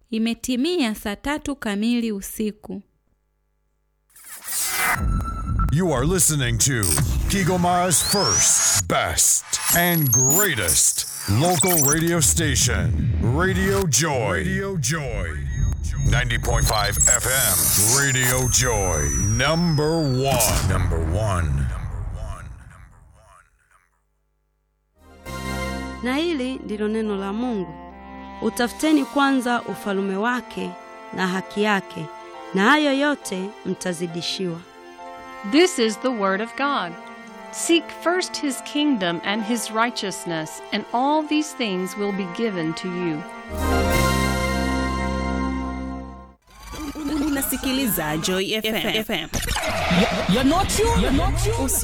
Imetimia saa tatu kamili usiku. You are listening to Kigoma's first, best, and greatest local radio station, Radio Joy. Radio Joy. 90.5 FM, Radio Joy. Number one. Number one. Na hili ndilo neno la Mungu. Utafuteni kwanza ufalume wake na haki yake, na hayo yote mtazidishiwa. This is the Word of God. Seek first His kingdom and His righteousness, and all these things will be given to you. Unasikiliza Joy FM. You're not you. You're not you.